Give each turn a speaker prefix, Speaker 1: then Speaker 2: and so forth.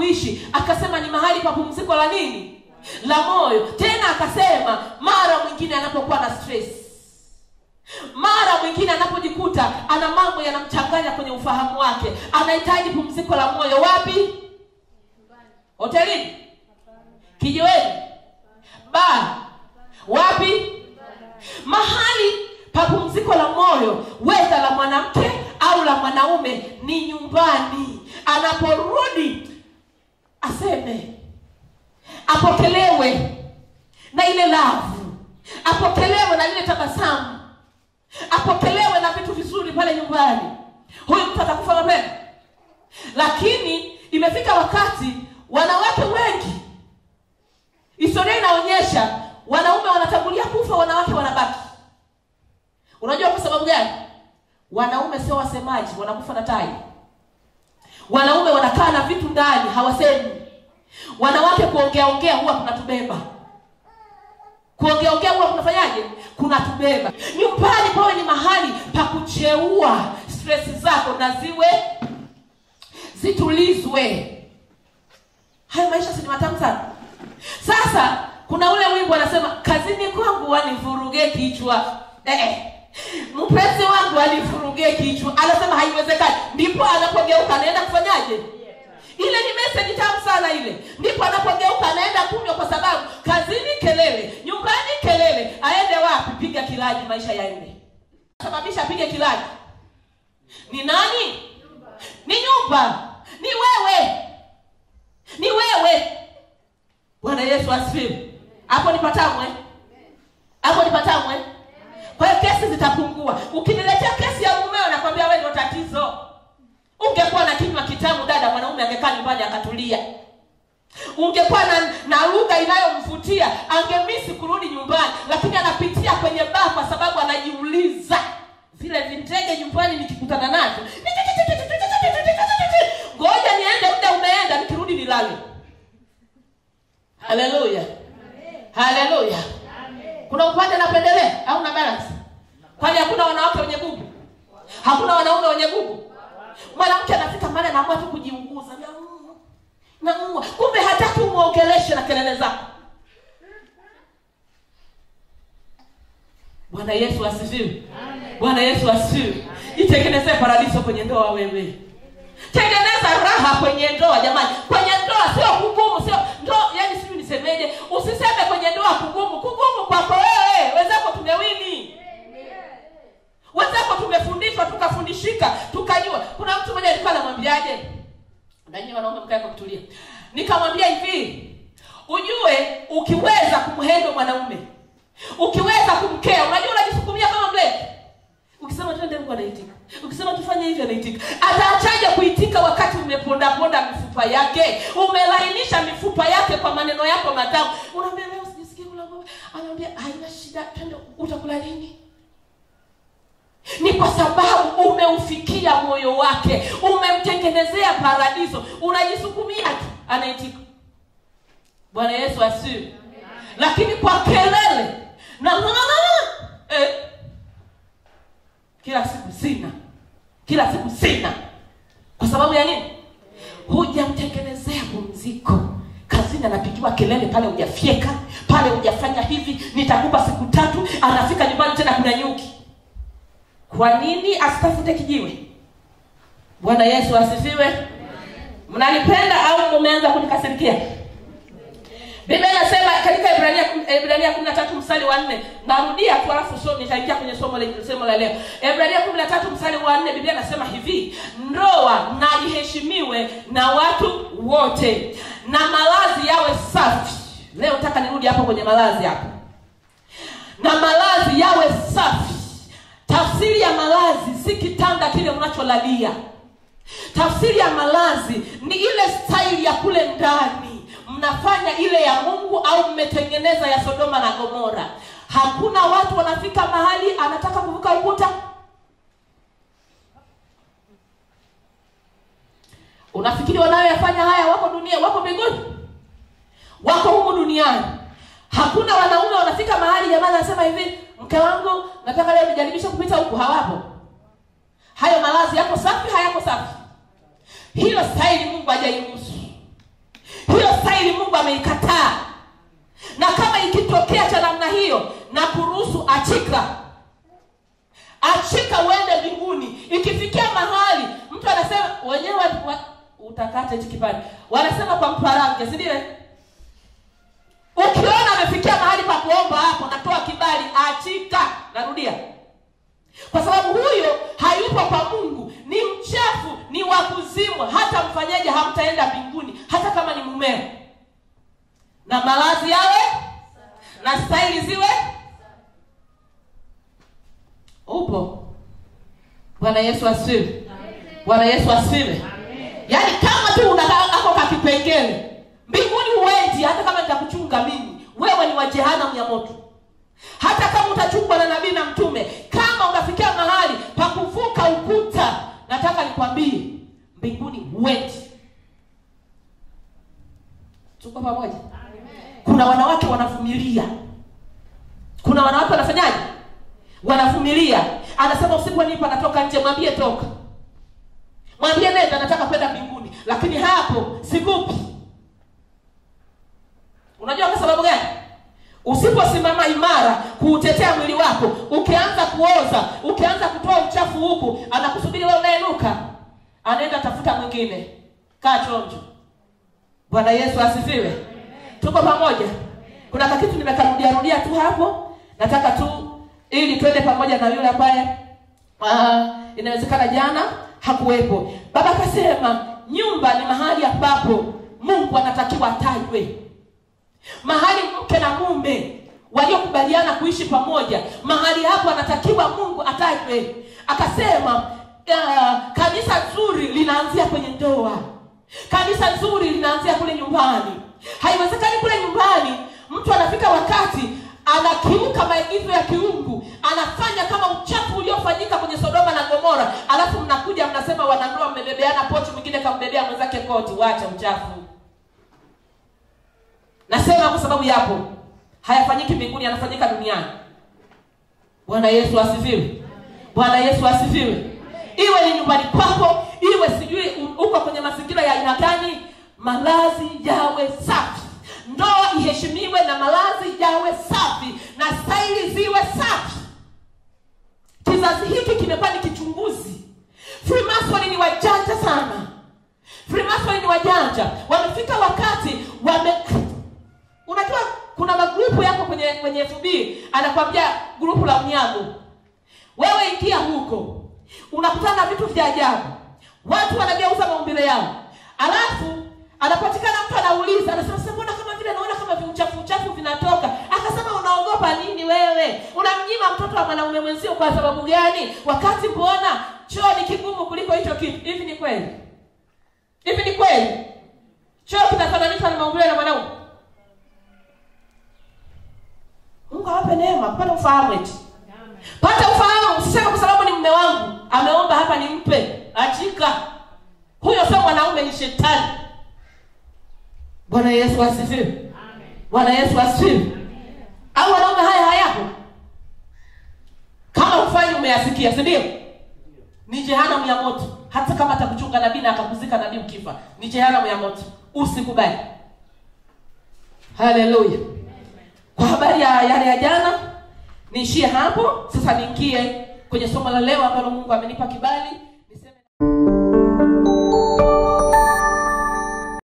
Speaker 1: kuishi akasema ni mahali pa pumziko la nini la moyo tena akasema mara mwingine anapokuwa na stress mara mwingine anapojikuta ana mambo yanamchanganya kwenye ufahamu wake anahitaji pumziko la moyo wapi hotelini kijiweni ba wapi mahali pa pumziko la moyo wedha la mwanamke au la mwanaume ni nyumbani anaporudi aseme apokelewe na ile lavu apokelewe na lile tabasamu apokelewe na vitu vizuri pale nyumbani huyu mtu atakufa mapema lakini imefika wakati wanawake wengi historia inaonyesha wanaume wanatangulia kufa wanawake wanabaki unajua kwa sababu gani wanaume sio wasemaji wanakufa na tai wanaume wanakaa na vitu ndani hawasemi wanawake kuongeaongea huwa kunatubeba kuongeaongea huwa kunafanyaje kunatubeba nyumbani pawe ni mahali pa kucheua stresi zako na ziwe zitulizwe hayo maisha si ni matamu sana sasa kuna ule wimbo anasema kazini kwangu wanivuruge kichwa eh, mpenzi wangu anivuruge kichwa anasema haiwezekani ndipo anapogeuka anaenda kufanyaje ile ni message tamu sana ile ndipo anapogeuka anaenda kunywa kwa sababu kazini kelele nyumbani kelele aende wapi piga kilaji maisha yaende sababisha apige kilaji ni nani ni nyumba ni wewe ni wewe bwana yesu asifiwe hapo ni patamwe hapo ni patamwe kwa hiyo kesi zitapungua ukiniletea kesi ya mumeo nakwambia wewe ndio tatizo ungekuwa na kinywa kitamu dada mwanaume angekaa nyumbani akatulia ungekuwa na, na lugha inayomvutia angemisi kurudi nyumbani lakini anapitia kwenye baa kwa sababu anajiuliza vile vindege nyumbani nikikutana navyo ngoja niende muda umeenda nikirudi nilale haleluya haleluya kuna upande napendelea au na balance kwani hakuna wanawake wenye gugu hakuna wanaume wenye gugu mwanamke anafika mara anaamua tu kujiunguza naumwa naumwa kumbe hataki umwogeleshe na kelele zako bwana yesu asifiwe bwana yesu asifiwe itengenezee paradiso kwenye ndoa wewe tengeneza raha kwenye ndoa jamani kwenye ndoa sio kugumu sio ndo yani sijui nisemeje usiseme kwenye ndoa kugumu kugumu kwako wewe wenzako tumewini wenzako tumefundishwa tukafundishika tukajua kuna mtu mmoja alikuwa anamwambiaje nanyi wanaume mkae kwa kutulia nikamwambia hivi ujue ukiweza kumhendo mwanaume ukiweza kumkea unajua unajisukumia kama mleke ukisema twende mungu anaitika ukisema tufanye hivi anaitika ataachaje kuitika wakati umepondaponda mifupa yake umelainisha mifupa yake kwa maneno yako matamu unaambia leo sijisikii kula mboga anaambia haina shida twende utakula nini ni kwa sababu umeufikia moyo wake umemtengenezea paradiso unajisukumia tu anaitika bwana yesu asiwe lakini kwa kelele na eh, kila siku sina kila siku sina kwa sababu ya nini hujamtengenezea pumziko kazini anapigiwa kelele pale hujafyeka pale hujafanya hivi nitakupa siku tatu anafika nyumbani tena kuna nyuki kwa nini asitafute kijiwe bwana yesu asifiwe mnanipenda au mumeanza kunikasirikia biblia inasema katika ibrania ibrania kumi na tatu mstari wa nne narudia tu alafu so nitaingia kwenye somo la somo la leo ibrania kumi na tatu mstari wa nne biblia inasema hivi ndoa na iheshimiwe na watu wote na malazi yawe safi leo nataka nirudi hapo kwenye malazi hapo na malazi yawe safi tafsiri ya malazi si kitanda kile unacholalia tafsiri ya malazi ni ile staili ya kule ndani mnafanya ile ya mungu au mmetengeneza ya sodoma na gomora hakuna watu wanafika mahali anataka kuvuka ukuta unafikiri wanayoyafanya haya wako dunia wako mbinguni wako humu duniani hakuna wanaume wanafika mahali jamani anasema hivi mke wangu nataka leo nijaribishe kupita huku hawapo hayo malazi yako safi hayako safi hiyo staili mungu hajairuhusu na kuruhusu achika achika uende mbinguni ikifikia mahali mtu anasema wenyewe wa- wa- utakata hichi kipande wanasema kwa mparange si ndio ukiona amefikia mahali pa kuomba hapo natoa kibali achika narudia kwa sababu huyo hayupo kwa mungu ni mchafu ni wa kuzimwa hata mfanyaji hamtaenda mbinguni hata kama ni mumeo na malazi yawe na staili ziwe upo bwana yesu asifiwe bwana yesu asifiwe yaani kama tu unako kakipengele mbinguni huendi hata kama nitakuchunga mimi wewe ni wa jehanamu ya moto hata kama utachungwa na nabii na mtume kama unafikia mahali pa kuvuka ukuta nataka nikwambie mbinguni huendi tuko pamoja kuna wanawake wanavumilia kuna wanawake wanafanyaje wanavumilia anasema usiponipa natoka nje mwambie toka mwambie nenda nataka kwenda mbinguni lakini hapo sikupi unajua kwa sababu gani usiposimama imara kuutetea mwili wako ukianza kuoza ukianza kutoa uchafu huku anakusubiri wewe unaenuka anaenda tafuta mwingine kaa chonjo bwana yesu asifiwe tuko pamoja kuna kakitu nimekarudiarudia tu hapo nataka tu ili twende pamoja na yule ambaye uh, inawezekana jana hakuwepo baba akasema nyumba ni mahali ambapo mungu anatakiwa atajwe mahali mke na mume waliokubaliana kuishi pamoja mahali hapo anatakiwa mungu atajwe akasema uh, kanisa zuri linaanzia kwenye ndoa kanisa zuri linaanzia kule nyumbani haiwezekani kule nyumbani mtu anafika wakati anakiuka maagizo ya kiungu anafanya kama uchafu uliofanyika kwenye sodoma na gomora alafu mnakuja mnasema wanandoa mmebebeana pochi mwingine kambebea mwenzake koti wacha uchafu nasema kwa sababu yapo hayafanyiki mbinguni yanafanyika duniani bwana yesu asifiwe bwana yesu asifiwe iwe ni nyumbani kwako iwe sijui u- uko kwenye mazingira ya aina gani malazi yawe safi ndoa iheshimiwe na malazi yawe safi na staili ziwe safi kizazi hiki kimekuwa ni kichunguzi freemason ni wajanja sana freemason ni wajanja wamefika wakati wame unajua kuna magrupu yako kwenye kwenye fb anakwambia grupu la unyago wewe ingia huko unakutana na vitu vya ajabu watu wanageuza maumbile yao alafu anapatikana mtu anauliza anasema "Sasa mbona kama vile naona kama viuchafu uchafu vinatoka akasema unaogopa nini wewe unamnyima mtoto wa mwanaume mwenzio kwa sababu gani wakati mbona choo ni kigumu kuliko hicho kitu hivi ni kweli hivi ni kweli choo kinafananishwa na maumbile na mwanaume mungu awape neema pata ufahamu eti pata ufahamu usiseme kwa sababu ni mme wangu ameomba hapa nimpe achika huyo sio mwanaume ni shetani bwana yesu asifiwe bwana yesu asifiwe au wanaume haya hayapo kama ufanyi umeyasikia si ndio ni jehanamu ya moto hata kama atakuchunga nabii na akakuzika nabii ukifa ni jehanamu ya moto usikubali haleluya kwa habari ya yale ya jana niishie hapo sasa niingie kwenye somo la leo ambalo mungu amenipa kibali